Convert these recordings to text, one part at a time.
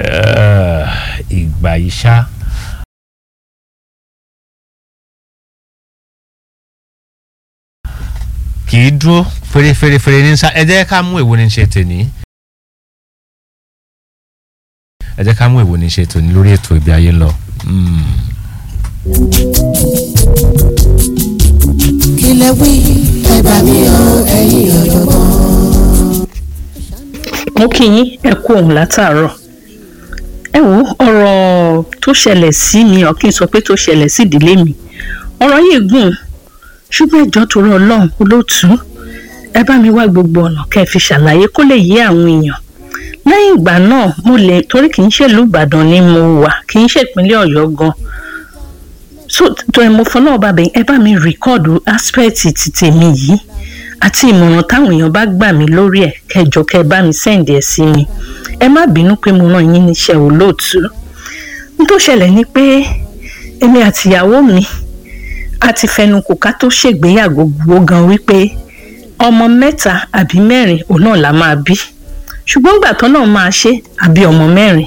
Eh, ìgbà yìí ṣá. kì í dúró fèrèfèrèfèrè ní sá ẹ jẹ́ ká mú èwo ní ṣe tèmi. ẹ jẹ́ ká mú èwo ní ṣe tòní lórí ètò ìgbé ayé ń lọ. Mm. kílẹ̀ wí ẹ bá mi o ẹ̀yin ọ̀jọ̀gbọ́n. mo kí yín ẹ kú òun látàárọ̀ ẹ wo ọ̀rọ̀ tó ṣẹlẹ̀ sí mi ọ̀ kí n sọ pé tó ṣẹlẹ̀ sí ìdílé mi ọ̀rọ̀ yìí gùn ṣùgbọ́n ìjọ torí ọlọ́run olóòtú ẹ bá mi wá gbogbo ọ̀nà kẹ́ ẹ fi ṣàlàyé kó lè yé àwọn èèyàn lẹ́yìn ìgbà náà mo lè torí kì í ṣèlú ìbàdàn ni mo wà kì í ṣèpínlẹ̀ ọ̀yọ́ gan so tó ẹ mo fọlọ́ ọba bẹ́ẹ̀ ẹ bá mi rìkọ́ọ̀dù aspect ti tèmi yìí àti ìmọ̀ràn táwọn èèyàn bá gbà mí lórí ẹ̀ kẹjọ kẹ bá mi sẹ́ǹdì ẹ̀ sí mi ẹ má bínú pé mo ràn yín níṣẹ́ olóòtú n tó ṣẹlẹ̀ ni pé èmi àtìyàwó mi a ti fẹnukò ká tó ṣègbéyàwó gbogbo gan wípé ọmọ mẹ́ta àbí mẹ́rin òun náà la máa bí ṣùgbọ́n ìgbà tán náà máa ṣe àbí ọmọ mẹ́rin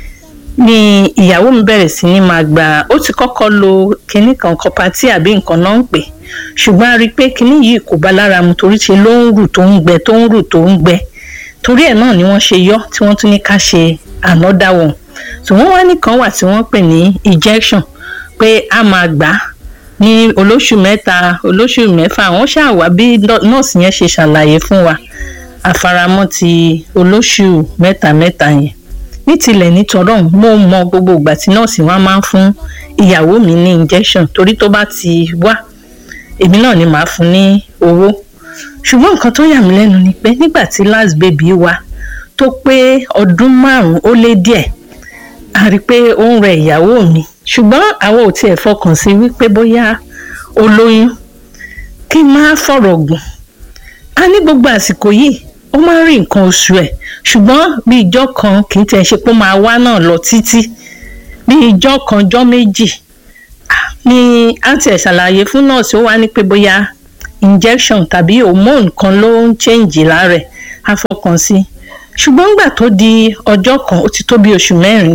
ni ìyàwó mi bẹ̀rẹ̀ sí ní máa gbà ó ti kọ́kọ́ lo kinní kan kọpatí àbí nǹkan náà ń pè ṣùgbọ́n a rí i pé kinní yìí kò bá lára mu torí ṣe ló ń rù tó ń gbẹ tó ń rù tó ń gbẹ torí ẹ̀ náà ni wọ́n ṣe yọ tí wọ́n tún ní ká ṣe another one tí wọ́n wá nìkan wà tí wọ́n pè ní injection pé a máa gbà á ní olóṣù mẹ́ta olóṣù mẹ́fà wọ́n ṣàwá bí nọ́ọ̀sì yẹn ṣe ṣàlàyé fún wa àfaramọ́ ti olóṣù mẹ́ta mẹ́ta yẹn ní tilẹ̀ nítorọ̀ mo mọ gbogbo ìgbà tí nọ́ọ̀sì wa máa ń fún ìyàwó mi ní injection torí tó bá ti wá èmi náà ni màá fún ní owó ṣùgbọ́n nǹkan tó yà mí lẹ́nu ni pé nígbà tí last baby wa tó pé ọdún márùn-ún ó lé díẹ̀ a rí i pé ó ń rẹ ìyàwó mi ṣùgbọ́n àwọn ò tiẹ̀ fọkàn sí wípé bóyá ó lóyún kí n má fọ̀rọ̀ gùn a ní gbogbo àsìkò yìí ó máa ń rí nǹkan oṣù ẹ̀ ṣùgbọ́n bí ìjọ́ kan kì í tẹ̀ ṣe pé ó máa wá náà lọ títí bí ìjọ́ kan jọ́ méjì ni àǹtí ẹ̀ ṣàlàyé fún nọ́ọ̀sì ó wá ní pé bóyá injection tàbí hormone kan ló ń change lára ẹ̀ á fọkàn sí ṣùgbọ́n nígbà tó di ọjọ́ kan ó ti tó bí oṣù mẹ́rin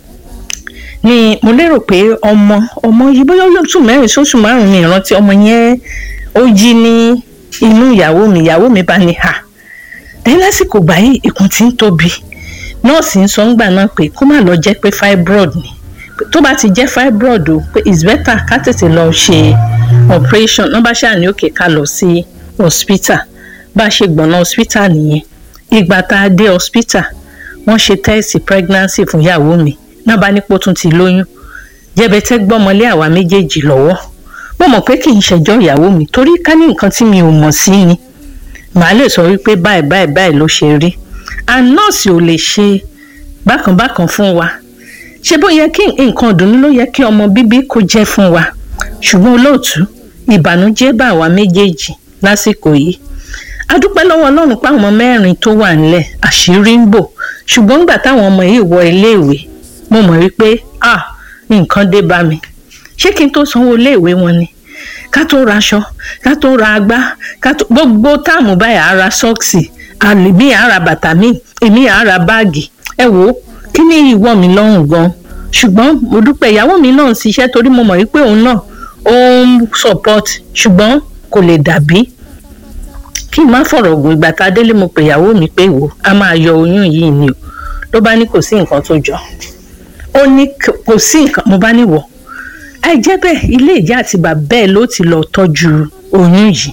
ni mo lérò pé ọmọ ọmọ yìí bóyá oṣù mẹ́rin sóṣù márùn-ún ni ìrántí ọmọ yẹn ó jí ní inú ìyàwó mi ìyàwó mi bá ní hà ẹ̀yìn lásìkò gbà yìí ikùn ti ń tóbi nọ́ọ̀sì ń sọ ńgbà náà pé kó má lọ jẹ́ pé fibroid ni tó bá ti jẹ́ fibroid o pé it's better ká tètè lọ ṣe operation náà bá ṣáà ní òkè ká lọ sí hospital bá a ṣe gbọ̀nà hospital nìyẹn ìgbà tá a dé hospital wọ́n ṣe tẹ́ẹ̀sì pregnancy fún ìyàwó mi náà bá nípò tún ti lóyún jẹbẹtẹ gbọmọlé àwa méjèèjì lọ́wọ́ mo mọ̀ pé kì í ṣẹjọ́ ìyàwó mi torí ká ní nǹkan tí mi ò mọ̀ sí ni màá lè sọ wípé báyìí báyìí báyìí ló ṣe rí and nọ́ọ̀sì ò lè ṣe bákanbákan fún wa ṣé bó yẹ kí nǹkan ìdùnnú ló yẹ kí ọmọ bíbí kó jẹ́ fún wa ṣùgbọ́n olóòtú ìbànújẹ́ bá àwa méjèèjì lásìkò yìí a dúpẹ́ lọ́wọ́ ọlọ́run pé àwọn mẹ́rin tó wà nílẹ̀ àṣírí ń bò ṣùgbọ́n nígbà táwọn ọmọ yìí wọ iléèwé mo mọ̀ wípé ah nǹkan dé bá mi ṣé kí n tó sanwó iléèwé wọn ni ká tó raṣọ ká tó ra agbá ká tó gbogbo táàmù báyìí á ra sọ́ọ̀sì àlèmí á ra bàtà mi èmi á ra báàgì ẹ wò ó kí ni ìwọ mi lọ́rùn gan ṣùgbọ́n mo dúpẹ́ ìyàwó mi náà ń ṣiṣẹ́ torí mo mọ̀ wípé òun náà ó ń support ṣùgbọ́n kò lè dàbí kí n má fọ̀rọ̀ gùn ìgbà tá a délé mo pè ìyàwó mi pé wò a máa yọ oyún yìí ni o ló bá ní kò sí nǹkan tó jọ ó ní kò sí nǹkan mo bá ní wọ̀ ẹ jẹ́ bẹ́ẹ̀ ilé ìyá àti bàbá ẹ̀ ló ti lọ tọ́jú oyún yìí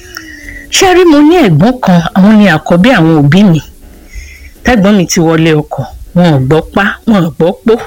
ṣé rí mo ní ẹ̀gbọ́n kan àwọn ni àkọ́bí àwọn òbí mi tẹ́gbọ́n mi ti wọlé ọkọ wọn ò gbọ́ pa wọn ò gbọ́ pó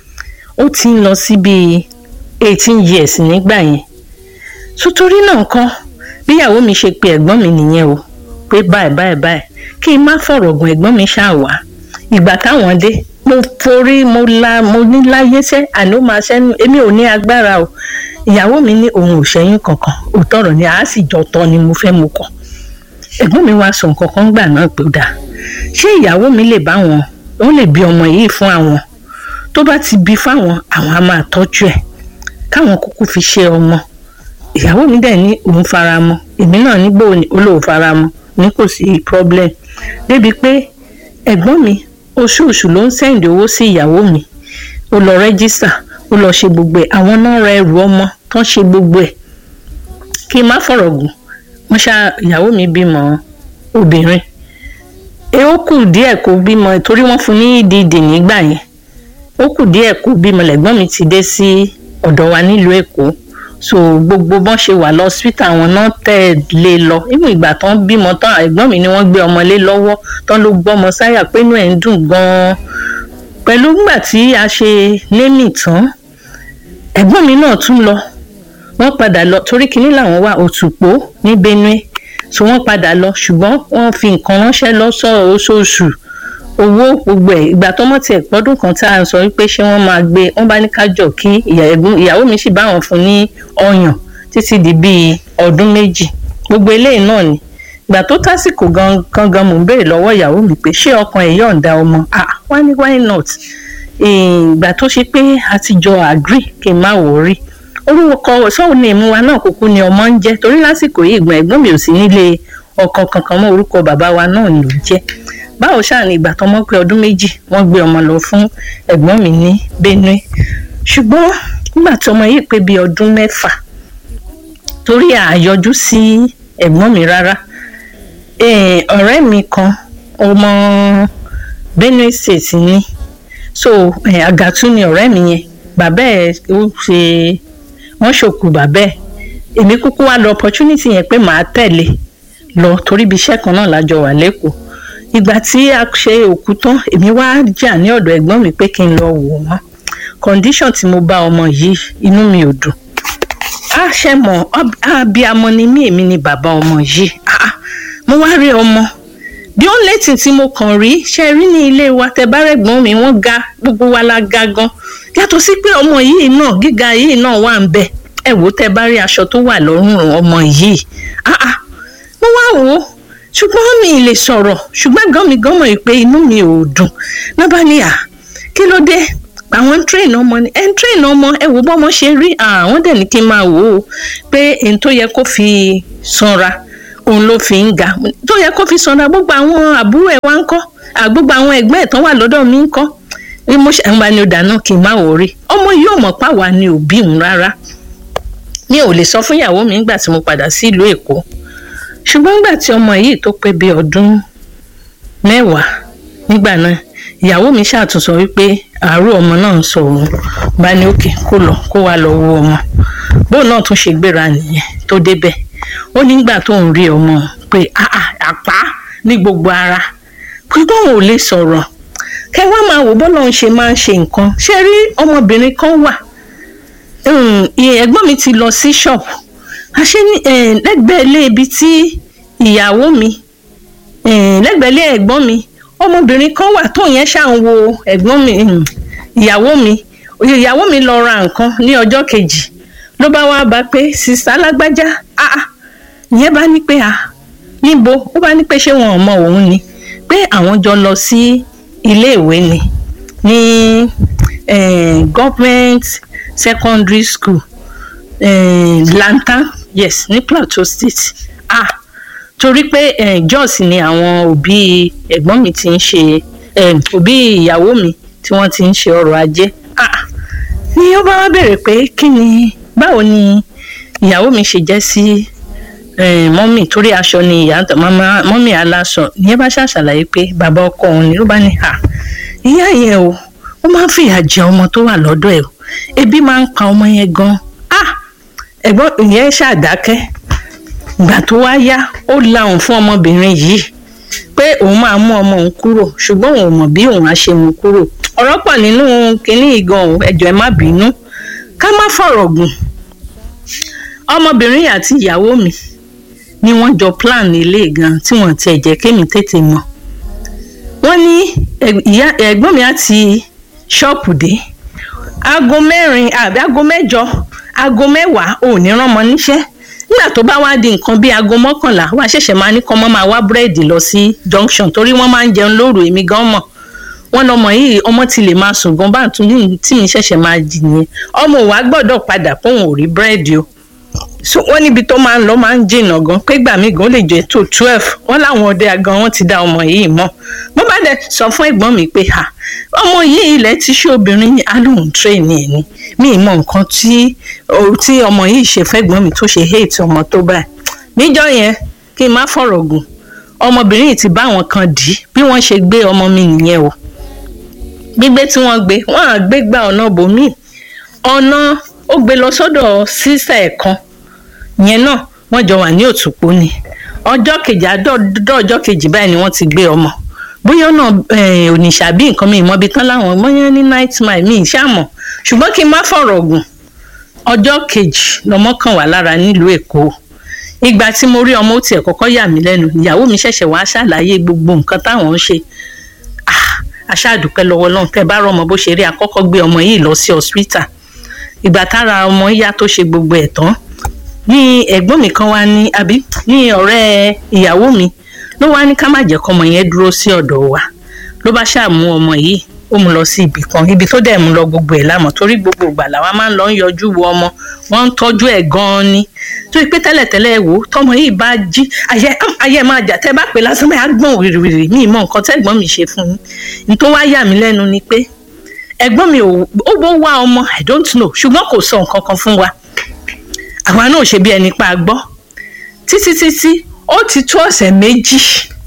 ó ti ń lọ sí bíi eighteen years nígbà yẹn sotori náà kọ́ bíyàwó mi ṣe pe ẹ̀gbọ́n mi nìyẹn o pé báyìí báyìí báyìí kí n má fọ̀rọ̀ gùn ẹ̀gbọ́n mi ṣáà wá ìgbà táwọn dé mo forí mo la mo ní láyé sẹ́ àní ó máa ṣẹ́nu èmi ò ní agbára o ìyàwó mi ní òun ò ṣẹ́yìn kankan òótọ́rọ̀ ni àá sì jọ tọ́ ni mo fẹ́ mu kọ̀ ẹ̀gbọ́n mi wá sọ nǹkan kan gbà náà pé ó dáa ṣé ìyàwó mi lè bá wọn ó lè bí ọmọ yìí fún àwọn tó bá ti bí fáwọn àwọn á máa tọ́jú ẹ̀ káwọn kúkú fi ṣe ọmọ ìyàwó mi dẹ̀ ní òun fara mọ́ èmi náà nígbò olóò fara mọ́ ní kò sí problem débi pé ẹ̀gbọ́n mi oṣooṣù ló ń sẹ́ǹdì owó sí ìyàwó mi ó lọ rẹ́gísítà ó lọ ṣe gbogbo ẹ̀ àwọn náà ra ẹrù ọmọ tán ṣe gbogbo ẹ̀ kí n má fọ̀rọ̀ gùn wọ́n ṣá ìyàwó mi bímọ obìnrin ẹ ó kù díẹ̀ kó bímọ torí wọ́n fún ní EDD nígbà yẹn ó kù díẹ̀ kó bímọ lẹ́gbọ́n mi ti dé sí ọ̀dọ̀ wa nílùú Èkó so gbogbo bọ́n ṣe wà lọ́sítà àwọn náà tẹ̀lé lọ ìmú ìgbà tán bímọ tán ẹ̀gbọ́n mi ni wọ́n gbé ọmọ lé lọ́wọ́ tán ló gbọ́mọ sáyà pé inú ẹ̀ ń dùn gan-an pẹ̀lú gbà tí a ṣe némì tán ẹ̀gbọ́n mi náà tún lọ wọ́n padà lọ torí kinní làwọn wà òtùpó ní Benue so wọ́n padà lọ ṣùgbọ́n wọ́n fi nǹkan ránṣẹ́ lọ́sọ̀ oṣooṣù owó gbogbo ẹ̀ ìgbà tọ́mọ tiẹ̀ pọ́dún kan tá a sọ wípé ṣé wọ́n máa gbé wọ́n bá ní kájọ kí ìyàwó mi sì bá wọn fún ní ọyàn títí di bíi ọdún méjì gbogbo eléyìí náà ni ìgbà tó tásìkò gangan mò ń béèrè lọ́wọ́ ìyàwó mi pé ṣé ọkàn ẹ̀ yọ̀ǹda ọmọ ah why ni why not ìgbà tó ṣe pé a ti jọ agree kí n má wọrí orúkọ sọ́hùn ní ìmú wa náà kúkú ni ọmọ ń jẹ́ torí lásìkò yìí ìgbọ̀n ẹ̀gbọ́n mi ò sí nílé ọkọ kankan mọ́ orúkọ bàbá wa náà ló jẹ́ báwo ṣáà ní ìgbà tọmọ pé ọdún méjì wọ́n gbé ọmọ lọ fún ẹ̀gbọ́n mi ní Benue ṣùgbọ́n nígbà tí ọmọ yìí pé bíi ọdún mẹ́fà torí àyọjú sí ẹ̀gbọ́n mi rárá ọ̀rẹ́ mi kan ọmọ Benue State ni so àgàtú ni ọ̀rẹ́ mi yẹn bàbá ẹ̀ ó ṣe wọ́n ṣòkù bàbá ẹ̀ èmi kúkú wá lọ opportunity yẹn pé màá tẹ̀lé lọ torí ibi iṣẹ́ kan náà lájọ wà lẹ́kọ̀ọ́ ìgbà tí a ṣe òkú tán èmi wá jà ní ọ̀dọ̀ ẹ̀gbọ́n mi pé kí n lọ wò wọ́n condition tí mo bá ọmọ yìí inú mi ò dùn a ṣe mọ̀ abiyamọ ni mí èmi ni bàbá ọmọ yìí mo wá rí ọmọ bí ó létí tí mo kàn rí ṣe rí ní ilé wa tẹ bá rẹ̀gbọ́n mi wọ́n ga gbogbo wa la ga gan yàtọ̀ sí pé ọmọ yìí náà gíga yìí náà wà ń bẹ ẹ wò tẹ bá rí aṣọ tó wà lọ́rùn ọmọ yìí mo wá wò ó ṣùgbọ́n mi ì lè sọ̀rọ̀ ṣùgbọ́n gan mi gan mọ̀ pé inú mi ò dùn náà bá ní à kí ló dé àwọn train ọmọ ni ẹn train ọmọ ẹ wò bọ́mọ ṣe rí àwọn dẹ̀ ní kí n máa wò ó pé èyí tó yẹ kó fi sanra òun ló fi ń ga tó yẹ kó fi sanra gbogbo àwọn àbúrò ẹ̀ wá ń kọ́ gbogbo àwọn ẹ̀gbọ́n ẹ̀ tán wà lọ́dọ̀ mi ń kọ́ bí mo ṣe ń bá ní ọ̀dà náà kí n má wò rí ọmọ yìí ò mọ̀ páwa ni òbí òun rárá mi ò lè sọ fún ìyàwó mi nígbà tí mo padà sí ìlú Èkó ṣùgbọ́n nígbà tí ọmọ yìí tó pé bíi ọdún mẹ́wàá nígbà náà ìyàwó mi ṣàtúnṣọ wípé àárò ọmọ náà ń sọ òun bá ní òkè kó lọ kó wá lọ wo ọmọ bóun náà tún ṣe gbéra nìyẹn tó débẹ̀ ó nígbà tó ń rí ọmọ pé àpá ní gbogbo ara pé bóun ò lè sọ̀rọ̀ kẹ wá máa wò bọ́lá ń ṣe máa ń ṣe nǹkan ṣé rí ọmọbìnrin kan wà ẹ̀gbọ́n mi ti lọ sí ṣọ́ọ̀bù àṣé lẹ́gbẹ̀ẹ́ ilé ibi tí ìyàwó mi lẹ́gbẹ̀ẹ́ ilé ẹ̀gbọ́n mi ọmọbìnrin kan wà tó yẹn ṣà ń wo ẹ̀gbọ́n mi ìyàwó mi ìyàwó mi lọ ra nǹkan ní ọjọ́ kejì ló bá wá bá pé sista alágbájá ah ìyẹn bá ní pé ah níbo ó bá ní pé ṣé wọn ò mọ òun ni pé àwọn jọ lọ sí iléèwé ni ní government secondary school eh, lantan yes ní plateau state ah torí pé eh, jos ni àwọn òbí ẹ̀gbọ́n mi ti ń ṣe eh, òbí ìyàwó mi tí wọ́n ti ń ṣe ọrọ̀ ajé ah ni ó bá wá bèrè pé kí ni báwo ni ìyàwó mi ṣe jẹ́ sí mọ́mì torí aṣọ ni ìyá mọ́mì aláṣọ ìyẹn bá ṣàṣàlàyé pé bàbá ọkọ òun ni ló bá ní à ìyá yẹn o ó máa ń fìyà jẹ ọmọ tó wà lọ́dọ̀ ẹ̀ o ebi máa ń pa ọmọ yẹn gan ah ẹ̀gbọ́n ìyẹn ṣàdákẹ́ ìgbà tó wá yá ó lahùn fún ọmọbìnrin yìí pé òun máa mú ọmọ òun kúrò ṣùgbọ́n òun ò mọ̀ bí òun á ṣe mú kúrò ọ̀rọ̀ pọ̀ nínú kínní ìgan ẹ̀jọ̀ ẹ̀ má bínú ká má fọ̀rọ̀ gùn ọmọbìnrin àti ìyàwó mi ni wọ́n jọ plan ilé gan tí wọ́n tiẹ̀ jẹ́ kémi tètè mọ̀ wọ́n ní ẹ̀gbọ́n mi àti ṣọ́ọ̀pù dé aago mẹ́rin àbí aago mẹ́jọ aago mẹ́wàá ò ní rán ọmọ níṣẹ́ nígbà tó bá wá di nǹkan bíi aago mọ́kànlá wàá ṣẹ̀ṣẹ̀ máa ní kọ́ mọ́ máa wá búrẹ́dì lọ sí junction torí wọ́n máa ń jẹun lóru èmi gan mọ̀ wọ́n lọmọ yìí ọmọ ti lè máa sùn gan bá tún ní tí mi ṣẹ̀ṣẹ̀ máa jì nìyẹn ọmọ wa gbọ́dọ̀ padà póun ò rí búrẹ́dì o so wọ́n níbi tó máa ń lọ máa ń jìnnà gan pé gbà mí gan ó lè jẹ́ tó twelve wọ́n láwọn ọdẹ gan wọ́n ti dá ọmọ yìí mọ̀ mo bá dẹ̀ sọ fún ẹ̀gbọ́n mi pé ha ọmọ yìí ilẹ̀ tí ṣé obìnrin yìí á lóun train ẹ̀ ni mi ì mọ nǹkan tí tí ọmọ yìí ṣe fẹ́gbọ́n mi tó ṣe hate ọmọ tó báyìí níjọ́ yẹn kí n má fọ̀rọ̀ gùn ọmọbìnrin yìí ti bá àwọn kan dì í bí wọ́n ṣe gbé ọmọ mi nìyẹn o gbígbé tí wọ́n gbé wọ́n á gbé gba ọ̀nà bòmíì ọ̀nà ó gbé lọ sọ́dọ̀ sísà ẹ̀ kan yẹn náà wọ́n jọ wà ní òtúpó ni ọjọ́ kejì àdọ́ọ̀dọ́ ọjọ́ kejì báyìí ni wọ́n ti gbé ọmọ bóyá náà ònìṣà bí nǹkan mi ìmọ̀bi tán láwọn bóyá ní night mile mi ìṣàmọ̀ ṣùgbọ́n kí n má fọ̀rọ̀ gùn ọjọ́ kejì lọmọ kan wà lára nílùú èkó ìgbà tí mo rí ọmọ ó tiẹ̀ kọ́kọ́ yà mí lẹ́nu ìyàwó mi ṣẹ̀ṣẹ̀ wá ṣàlàyé gbogbo nǹkan táwọn ń ṣe aṣáàdúpẹ́ lọ́wọ́ lọ́hùn tẹ́ bá rọmọ bó ṣe rí àkọ́kọ́ gbé ọmọ yìí lọ sí hospital ìgbà tára ọmọ yá tó ṣe gbogbo ẹ̀ tán ní ẹ̀gbọ́n mi kan wá ní àbí ní ọ̀rẹ́ ìyàwó mi ló wá ní ká má jẹ́ kọ́mọ yẹn dúró sí ọ̀dọ̀ wa ló bá ṣàmú ọmọ yìí ó mú lọ sí ibì kan ibi tó dẹ̀ mú lọ gbogbo ẹ̀ lámọ̀ torí gbogbo ìgbà làwa máa ń lọ ń yọjú wo ọmọ wọ́n ń tọ́jú ẹ̀ gan-an ni tó yẹ pé tẹ́lẹ̀tẹ́lẹ̀ wò tọmọ yìí bá jí ayé ayé máa jà tẹ́ bá pè lásán bẹ́ẹ̀ á gbọ̀n wìrìwìrì mi mọ nǹkan tẹ́gbọ́n mi ṣe fún yín ní tó wá yà mí lẹ́nu ni pé ẹ̀gbọ́n mi ò ó bó wá ọmọ i don't know ṣùgbọ́n kò sọ nǹkan kan fún wa àwa náà ṣe bí ẹni pa gbọ́ títí títí ó ti tó ọ̀sẹ̀ méjì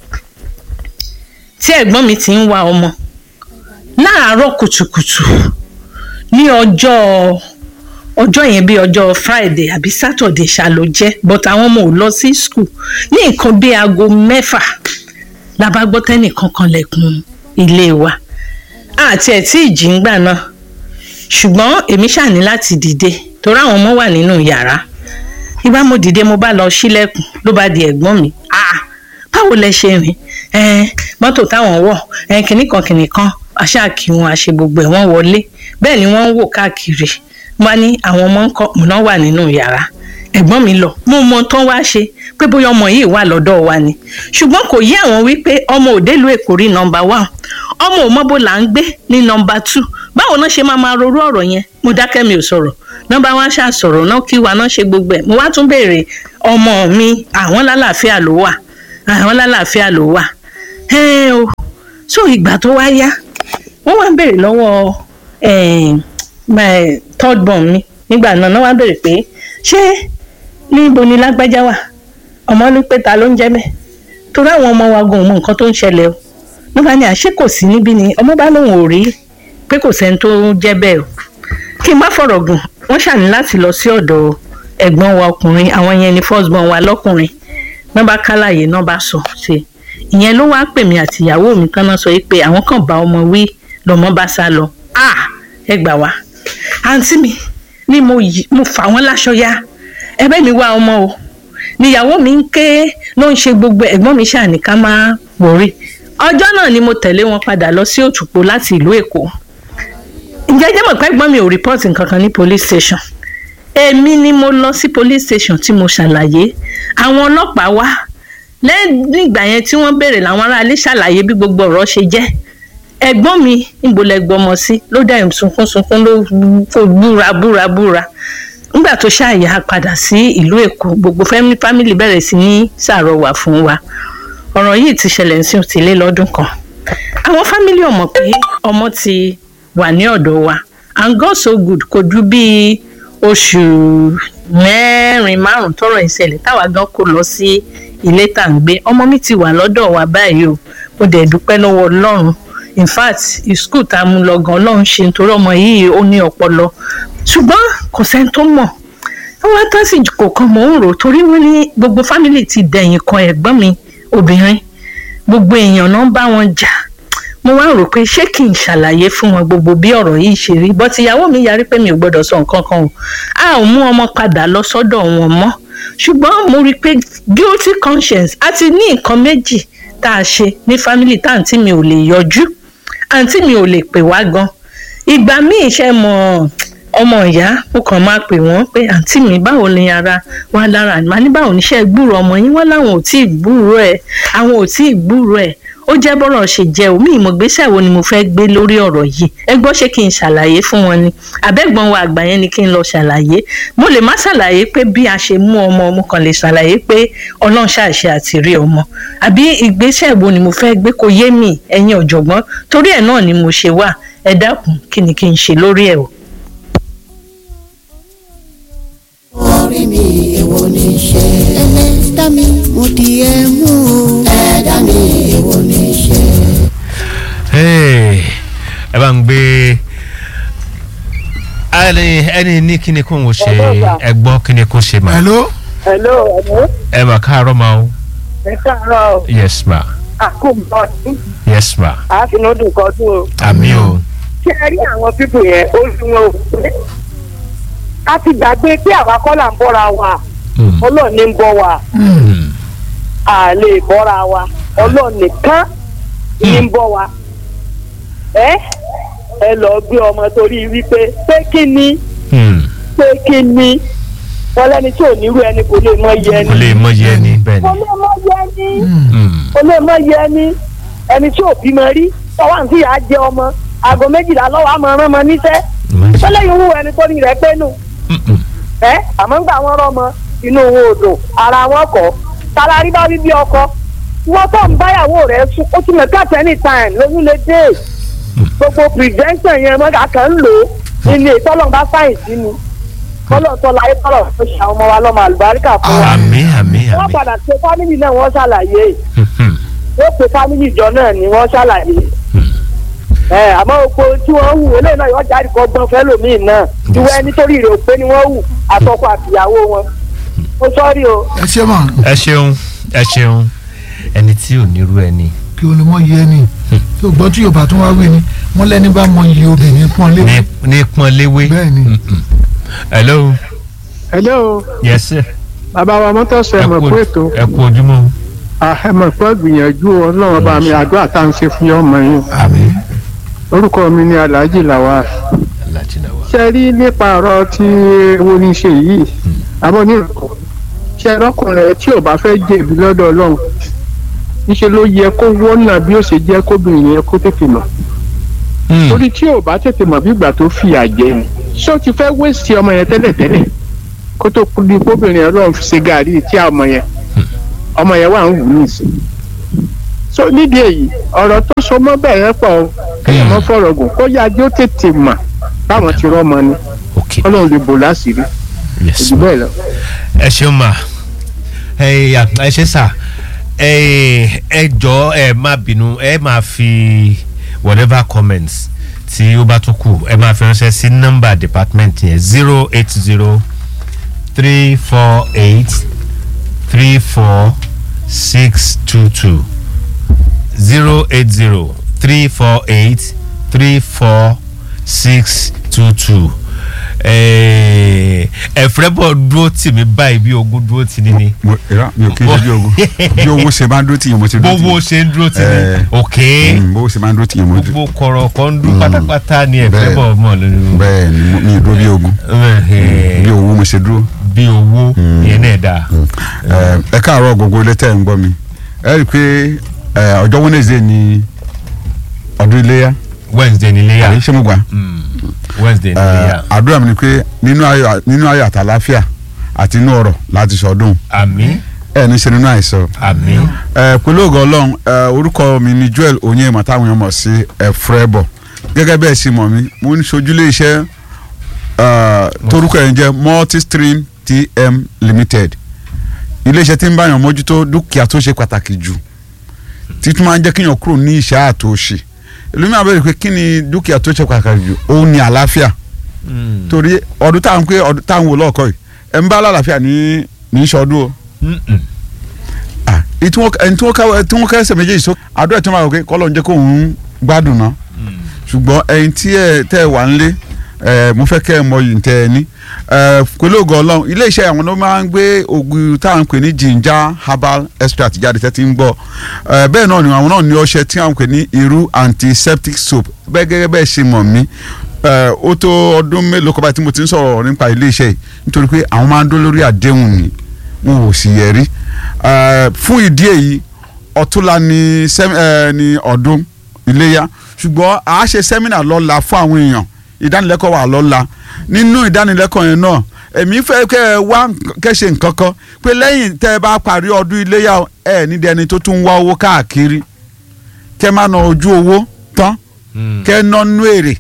tí ẹ̀gbọ́n mi ti ń wá ọmọ láàárọ̀ kùtùkùtù ní ọjọ́ ọjọ́ yẹn bí ọjọ́ friday àbí saturday ṣá ló jẹ́ but àwọn ọmọ ò lọ sí school ní nǹkan bí aago mẹ́fà la bá gbọ́ tẹ́nìkan kan lẹ̀kùn ilé wa àti ẹ̀ tí ìjì ń gbà náà ṣùgbọ́n èmi ṣàní láti dìde torí àwọn ọmọ wà nínú yàrá ìgbà mo dìde mo bá lọ sílẹ̀kùn ló bá di ẹ̀gbọ́n mi ah báwo lẹ ṣe rìn mọ́tò táwọn wọ̀ kìnnìkan kìnnìkan aṣáàkì wọn àṣe gbogbo ẹ̀ wọ́n wọlé bẹ́ẹ̀ ni wọ́n ń wò káàkiri wọ́n ní àwọn ọmọ ńkọ́ múná wà nínú yàrá ẹ̀gbọ́n mi lọ mo mọ tán wá ṣe pé bóyá ọmọ yìí wà lọ́dọ̀ wa ni ṣùgbọ́n kò yé àwọn wípé ọmọ òdèlú èkó rí nọmba one ọmọ òmọ́bó là ń gbé ní nọmba two báwo náà ṣe máa máa rorú ọ̀rọ̀ yẹn mo dákẹ́ mi ò sọ̀rọ̀ nọmba one ṣáà sọ̀rọ̀ náà kí wa náà ṣe gbogbo ẹ̀ mo wá tún béèrè ọmọ mi àwọn lálàáfíà ló wà àwọn lálàáfíà ló wà ẹ o so ìgbà tó wá yá wọ́n wá béèrè lọ́wọ́ third born mi nígbà náà náà wá béèrè pé ṣé níbo ni lágbájá wà ọmọ ní pé ta ló ń jẹ́ bẹ́ẹ̀ torí àwọn ọmọ wa gan mọ nǹkan tó ń ṣẹlẹ̀ o wọ́n bá ní àṣé kò sí níbí ni ọmọ bá lóun ò rí pé kò sẹ́ni tó jẹ́ bẹ́ẹ̀ o kí n má fọ̀rọ̀ gùn wọ́n ṣàní láti lọ sí ọ̀dọ̀ ẹ̀gbọ́n wa ọkùnrin àwọn yẹn ni first born wa lọ́kùnrin náà bá kálàyé náà bá sọ ṣe ìyẹn ló wá pè mí àti ìyàwó mi tán náà sọ pé àwọn kan bá ọmọ wí lọmọ bá sá lọ ah ẹ gbà wá àǹtí mi ni mo yí mo fà wọ́n láṣọ ya ẹ̀bẹ̀ mi wá ọmọ o níyàwó mi ń ké ló ń ṣe gbogbo ẹ̀gbọ́n mi ṣàní ká máa wòrí ọjọ́ náà ni mo tẹ̀lé wọn padà lọ sí òtùpó láti ìlú èkó ǹjẹ́ jẹ́ mọ̀ pé ẹ̀gbọ́n mi ò rìpọ́ọ̀tì nǹkan kan ní police station èmi ni mo lọ sí police station tí mo ṣàlàyé àwọn ọlọ́pàá wá lẹ́yìn ìgbà yẹn tí wọ́n béèrè làwọn aráalé ṣàlàyé bí gbogbo ọ̀rọ̀ ṣe jẹ́ ẹ̀gbọ́n mi níbo lẹ gbọmọ sí ló dá ẹ̀ sunkún sunkún ló kó búra búra búra nígbà tó ṣàyà padà sí ìlú èkó gbogbo fámìlì bẹ̀rẹ̀ sí ní ṣàrọwà fún wa ọ̀rọ̀ yìí ti ṣẹlẹ̀ sí òtílé lọ́dún kan àwọn fámìlì ọmọ pé ọmọ ti wà ní ọ̀dọ̀ wa and God so good kò ju bíi oṣù mẹ́rin márùn tọrọ ìṣẹ̀lẹ̀ táwa gan kó lọ sí ilé tá à ń gbé ọmọ mi ti wà lọ́dọ̀ wa báyìí o mo dẹ̀ dúpẹ́ lọ́wọ́ ọlọ́run in fact school tá a mú lọ gan ọlọ́run ṣe nítorí ọmọ yìí ó ní ọpọlọ ṣùgbọ́n kò sẹ́ni tó mọ̀ wọ́n tán sì kò kàn mọ́ ń rò torí wọ́n ní gbogbo fámìlì ti dẹ̀yìn kan ẹ̀gbọ́n mi obìnrin gbogbo èèyàn náà bá wọn jà mo wá rò pé ṣé kí n ṣàlàyé fún wọn gbogbo bí ọ̀rọ̀ yìí ṣe rí bọ́tí ìyàwó mi yarí pé mi ò gbọ́dọ̀ sọ nǹkan kan o a ò mú ọmọ padà lọ sọ́dọ̀ wọn mọ́ ṣùgbọ́n mo rí i pé guilty conscience àti ní nǹkan méjì tá a ṣe ní fámìlì tá àǹtí mi ò lè yọjú àǹtí mi ò lè pè wá gan ìgbà míì ṣe mọ̀ ọmọ ìyá mo kàn máa pè wọ́n pé àǹtí mi báwo ni ara wa lára màá ní báwo níṣẹ́ gbúrò ọmọ yín wọ́n láwọn ò tí ì gbúrò ẹ̀ àwọn ò tí ì gbúrò ẹ̀ ó jẹ́ bọ́rọ̀ ṣe jẹ́ omi ìmọ̀gbésẹ̀ wo ni mo fẹ́ gbé lórí ọ̀rọ̀ yìí ẹ gbọ́ ṣé kí n ṣàlàyé fún wọn ni àbẹ́gbọ́n wa àgbà yẹn ni kí n lọ ṣàlàyé mo lè má ṣàlàyé pé bí a ṣe mú ọmọ mo kàn lè ṣàlàyé pé ọlọ́run ṣàṣe àti rí ọmọ àbí ìgbésẹ̀ wo ni mo fẹ́ gbé kó yé mi ẹ̀yin ọ̀jọ̀gbọ́n torí ẹ̀ náà ni mo ṣe wà ẹ dákun kí ni kí n ṣe lórí ẹ̀ o. orí mi èwo ní í ṣe. ẹlẹ́dá mi mo di ẹ mú o. ẹ̀dá mi èwo ní í ṣe. Hey, ẹ bá ń gbé ẹni ẹni ní kíni kó ń ṣe ẹ gbọ́ kíni kó ṣe mà hello hello hello ẹ mà káàárọ̀ ma o ẹ káàárọ̀ o yes ma àkóbọ̀ ní yes ma àfinúdùn kan tún o àmì o ṣé ẹ rí àwọn pípò yẹn ó sì wọn ò pé a ti gbàgbé pé àwa kọ́ là ń bọ́ra wa Mm, ọlọ́run ní ń bọ́ wa mm, a lè bọ́ra wa ọlọ́run nìkan ní ń bọ́ wa ẹ ẹ lọ gbé ọmọ torí wípé pé kí ni mm. pé kí ni wọn lẹni tí ò nírú ẹni kò lè mọ iye kò ẹni lè mọ yẹ ni bẹ́ẹ̀ kò ni lè mọ iye ẹni Mm, kò lè mọ iye ẹni ẹni tí ò bímọ rí tọwọ́ àǹtí yà á jẹ ọmọ aago méjìlá lọ́wọ́ àmọ́ ọ̀rán mọ níṣẹ́ mm, tọ́lẹ̀ yìí wú ẹni tó ní rẹ̀ pé nù mm, mm. ẹ́ àmọ́ ń gbà wọ́n rọ́mọ inú wọn ò dùn ara wọn kọ́ talari bá bíbí ọkọ wọ́n tó ń báyàwó rẹ̀ sùn ó ti mọ̀ káàtì anytime lóyún lè dé gbogbo prevention yẹn mọ́gà kan ń lò ó nínú ìtọ́lọ̀ bá sáyẹ̀nsì ni tọ́lọ̀ tọ́lọ̀ ayé tọ́lọ̀ tó ṣe àwọn ọmọ wa lọ́mọ àlùbáríkà fún wa àmì àmì wọ́n àmì padà pé fámìlì náà wọ́n ṣàlàyé Mhm, wọ́n pe fámìlì ìjọ náà ni wọ́n ṣàlàyé ẹ àmọ́ oko tí wọ́n hù eléyìí náà yọ jáde kọ́ gbọ́n fẹ́ lòmíì náà ìwọ ẹni torí rẹ̀ ò pé ni wọ́n hù àtọkọ àtìyàwó wọn ó sọ́ọ́rì o ẹ ṣe mà ẹ ṣeun ẹ ṣeun ẹni tí ò nírú ẹni kí o lè mọ iye ẹni tí o gbọ́ tí yorùbá tún wá wí ni wọ́n lẹ́ni bá mọ iye obìnrin pọ́n lé ní ní pọ́n léwé bẹ́ẹ̀ ni Mm, mm. hello hello yes sir bàbá wa mọ́tòsọ ẹ mọ̀ kú pé ètò ẹ kú ojúmọ́ ẹ mọ̀ pé gbìyànjú ọlọ́run bá mi àdúrà tá à ń ṣe fún ọmọ yín àmín orúkọ mi ni alhaji lawal alájìnà wa ṣe rí nípa ọ̀rọ̀ tí wo ni ṣe yìí àbọ̀ ní ìrọ̀kọ̀ ṣe rọ́kùnrin tí ò bá fẹ́ jẹ̀bi lọ́dọ̀ ọlọ́run níṣẹ́ ló yẹ kó wọ́nà bí ó ṣe jẹ́ kóbìnrin yẹn kó tètè mọ̀ Mm, torí tí ò bá tètè mọ̀ bí ìgbà tó fìyà jẹ ni ṣé ó ti fẹ́ wéṣì ọmọ yẹn tẹ́lẹ̀tẹ́lẹ̀ kó tó di kóbìnrin yẹn lọ́run fi ṣe gàrí tí a ọmọ yẹn ọmọ yẹn wà ń wù ní ìsìn so nídìí èyí ọ̀rọ̀ tó so mọ́ bẹ́ẹ̀ yẹn pọ̀ o, kéèyàn mọ́ fọ̀rọ̀ gùn kó yá ajé ó tètè mà báwọn ti rọ́mọ ni ok ọlọ́run lè bò láṣìírí yes jù bẹ́ẹ̀ lọ. ẹ ṣeun ma ẹ yà ẹ ṣe sà ẹ ẹ jọ ẹ má bínú ẹ máa fi whatever comments tí ó bá tún kù ẹ máa fi ránṣẹ́ sí nọ́mbà department yẹn zero eight zero three four eight three four six two two zero eight zero three four eight three four six two two ẹ̀frẹ́ bọ̀ dúró tì mí báyìí bí ogun dúró tì ní ni mo ìrà mi ò kí n ṣe bí ogun bí owó ṣe máa ń dúró tìyàn mo ti dúró bówó tìyàn ṣe ń dúró tì ní Eh, ok Mm, bówó ṣe máa ń dúró tìyàn mo ti gbogbo kọ̀rọ̀ kan ń dún pátápátá ni ẹ̀frẹ́ bẹ́ẹ̀. bọ̀ mọ̀ lórí bẹ́ẹ̀ ni mo- mi ì dúró bí ogun bí owó mo ṣe dúró. bí owó yẹn náà dáa Eh, ẹ káàárọ̀ gbogbo ilé tẹ́ ẹ̀ ń gbọ́ mi ẹ rí i pé eh, ọjọ́ Wednesday ni ọdún iléyà wednesday níléyà àbí ṣé mo gbà Mm, wednesday Eh, níléyà àdúrà mi ni pé nínú ayọ̀ nínú ayọ̀ àtàláfíà àti inú ọ̀rọ̀ láti sọdún àmì ẹ ní ṣe nínú àìsàn àmì ẹ pẹ̀lú ògo Ọlọ́run ẹ orúkọ mi ni Joel Onyema táwọn èèyàn mọ̀ sí ẹfrẹbọ gẹ́gẹ́ bẹ́ẹ̀ sì mọ̀ mí mo ń ṣojúlé iṣẹ́ ẹ, torúkọ yẹn jẹ́ Multistream TM Limited iléeṣẹ́ tí ń báyàn mójútó dúkìá tó ṣe pàtàkì jù títún máa ń jẹ́ kíyàn kúrò ní ìṣẹ́ àtòṣì ìlú mi àbẹ̀rẹ̀ pé kí ni dúkìá tó ṣe pàtàkì jù ó ní àlàáfíà torí ọdún táwọn pé ọdún táwọn wò lọ́ọ̀kọ́ yìí ẹ̀ ń bá àlàáfíà ní ní ìṣọdún o ah èyí tí wọ́n ẹni tí wọ́n ká tí wọ́n ká ẹsẹ̀ méjèèjì sọ àdúrà tí wọ́n máa wò pé kọ́lọ̀ ń jẹ́ kó òun gbádùn ná ṣùgbọ́n ẹyin tí ẹ tẹ́ ẹ wà ń lé ẹ mo fẹ́ kẹ́ ẹ mọ yìí tẹ́ ẹ ní ẹ pẹ̀lú ògo ọlọ́run ilé iṣẹ́ àwọn ló máa ń gbé ògùn táwọn ń pè ní ginger herbal extract jáde tẹ́ ti ń gbọ́ ẹ bẹ́ẹ̀ náà ni àwọn náà ní ọṣẹ tí àwọn ń pè ní irú antiseptic soap bẹ́ẹ̀ gẹ́gẹ́ bẹ́ẹ̀ ṣe mọ̀ mí ẹ ó tó ọdún mélòó kan báyìí tí mo ti ń sọ̀rọ̀ nípa ilé iṣẹ́ yìí nítorí pé àwọn máa ń dó lórí àdéhùn ni wọn ò sì yẹ rí Eh, fún ìdí èyí ọ̀túnla ni sẹ́m- ẹ, ni ọdún iléyà ṣùgbọ́n a ṣe sẹ́mínà lọ́la fún àwọn èèyàn ìdánilẹ́kọ̀ọ́ wà lọ́la nínú ìdánilẹ́kọ̀ọ́ yẹn náà èmi fẹ́ kẹ́ ẹ wá nk- kẹ́ ṣe nǹkan kan pé lẹ́yìn tẹ́ ẹ bá parí ọdún iléyà ẹ nídìí ẹni tó tún ń wá owó káàkiri kẹ́ má na ojú owó tán kẹ́ ẹ ná nú èrè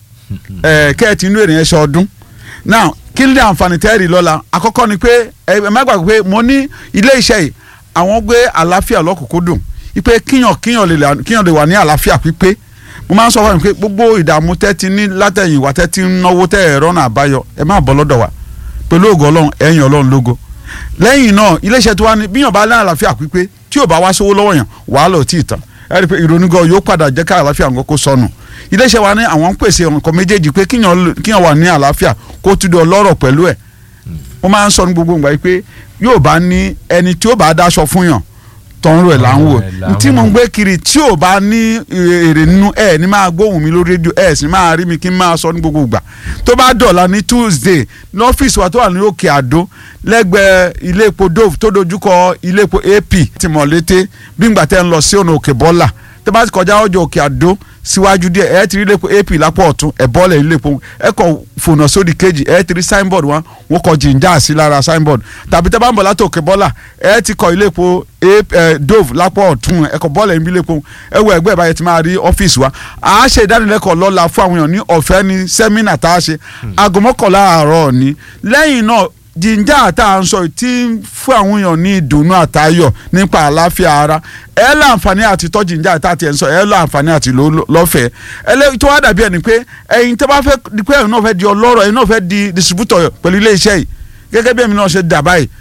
ẹ kẹ́ ẹ ti nú èrè yẹn ṣe ọdún now kí ni àǹfààní tẹ́ẹ̀rì lọ́la àkọ́kọ́ ni pé ẹ ẹ má gbàgbé pé mo ní ilé iṣẹ́ yìí àwọn gbé àlàáfíà lọ́kùnkúndùn ipe kíyàn kíyàn lè là- kíyàn lè wà ní àlàáfíà pípé mo máa ń sọ fún mi pé gbogbo ìdààmú tẹ́ ti ní látẹ̀yìn wá tẹ́ ti ń náwó tẹ́ ẹ̀rọ náà àbáyọ ẹ má bọ́ lọ́dọ̀ wa pẹ̀lú ògo ọlọ́run ẹ̀yìn ọlọ́run lógo lẹ́yìn náà iléeṣẹ́ tó wá ní bíyàn bá ní àlàáfíà pípé tí ò bá wá sówó lọ́wọ́ yàn wàhálà ò tí ì tán ẹ rí i pé ìrònú gan yóò padà jẹ́ ká àlàáfíà nǹkan kó sọnù iléeṣẹ́ wa ní àwọn ń pèsè nǹkan méjèèjì pé kíyàn lè- kíyàn wà ní àlàáfíà kó tún di ọlọ́rọ̀ pẹ̀lú ẹ̀ mo máa ń sọ ní gbogbo ìgbà yìí pé yóò bá ní ẹni tí ó bá dáṣọ fún yàn tọrun rẹ̀ là ń wò Tọrun rẹ̀ là ń tí mo ń wò. gbé kiri tí ò bá ní èrè nínú ẹ ní máa gbóhùn mi lórí rédíò ẹ sì máa rí mi kí n máa sọ ní gbogbo ìgbà tó bá dọ̀la ní tuesday lọ́fíìsì wa tó wà ní òkè àdó lẹ́gbẹ̀ẹ́ ilé epo dove tó dojúkọ ilé epo ap ti mọ̀ létí bí ngbà tẹ́ ń lọ sí ọ̀nà òkè bọ́là tó bá ti kọjá ọjọ́ òkè àdó síwájú díẹ̀ ẹ ti rí ilé epo ap lápò ọ̀tún ẹ bọ́ọ̀lẹ̀ ilé epo ẹ kọ fònà sódì kejì ẹ ti rí signboard wọn wọn kọ jìnjà sí lára signboard tàbí tẹ́ bá ń bọ̀ láti òkè bọ́là ẹ ti kọ ilé epo ap ẹ dove lápò ọ̀tún ẹ kọ bọ́ọ̀lẹ̀ ibi ilé epo ẹ wọ ẹgbẹ́ ìbáyẹ ti máa rí ọ́fíìsì wa à á ṣe ìdánilẹ́kọ̀ọ́ lọ́la fún àwọn èèyàn ní ọ̀fẹ́ ní sẹ́mínà tá a ṣe aago mọ́kànlá àárọ̀ ni lẹ́yìn náà jíjà tá à ń sọ yìí tí ń fún àwọn èèyàn ní ìdùnnú àtayọ̀ nípa àlàáfíà ara ẹ láǹfààní àti tọ́ jíjà tá a ti ẹ̀ ń sọ ẹ láǹfààní àti lò ó lọ́fẹ̀ẹ́ ẹ tó wá dàbí ẹni pé ẹ̀yin tó bá fẹ́ di pé ẹ̀yin náà fẹ́ di ọlọ́rọ̀ ẹ̀yin náà fẹ́ di distributor pẹ̀lú ilé iṣẹ́ yìí gẹ́gẹ́ bí èmi náà ṣe dà báyìí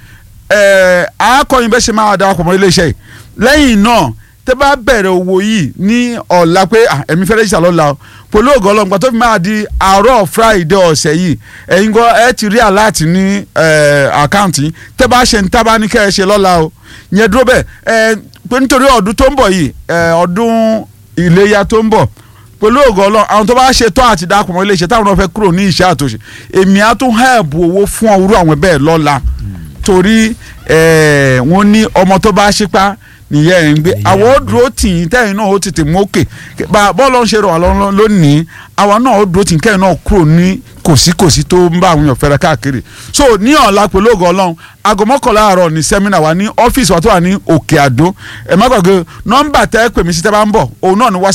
ẹ̀ àákọ́yìn bẹ́ẹ̀ ṣe máa darapọ̀ mọ́ ilé iṣẹ́ yìí lẹ́yìn náà tẹ́ bá bẹ̀rẹ̀ owó yìí ní ọ̀la pé ah, ẹ̀mí fẹ́rẹ́ ṣà lọ́la o pẹ̀lú ògo Ọlọ́run tó fi máa di àárọ̀ friday ọ̀sẹ̀ yìí ẹ̀yin gan ẹ ti rí aláàtì ní àkáǹtì yìí tẹ́ bá ṣe ń tábà ní kẹ́ ẹ ṣe lọ́la o yẹn dúró bẹ́ẹ̀ ẹ pé nítorí ọdún tó ń bọ̀ yìí ẹ, ọdún iléyà tó ń bọ̀ pẹ̀lú ògo Ọlọ́run àwọn tó bá ṣe tán àti dákun mọ́ iléeṣẹ́ táwọn náà fẹ́ kúrò ní ìṣẹ́ àtòṣe èmi á tún hẹ́ẹ̀bù owó fún ọrú àwọn bẹ́ẹ̀ lọ́la torí ẹ, wọ́n ní ọmọ tó bá ṣípá nìyẹn ẹ̀ ń gbé àwọn ó dúró tì í tẹ́yìn náà ó tètè mú òkè bá bọ́ọ̀lù ń ṣe rọ̀ wá lọ́wọ́ lónìí àwa náà ó dúró tì í kẹ́yìn náà kúrò ní kòsíkòsí tó ń bá àwọn èèyàn fẹ́rẹ̀ káàkiri so ní ọ̀la pẹ̀lú ògo ọlọ́run aago mọ́kànlá àárọ̀ ní sẹ́mínà wa ní ọ́fíìsì wa tó wà ní òkè àdó ẹ̀ má gbàgbé nọ́mbà tẹ́ pè mí sí tẹ́ bá ń bọ̀ òun náà ní whatsapp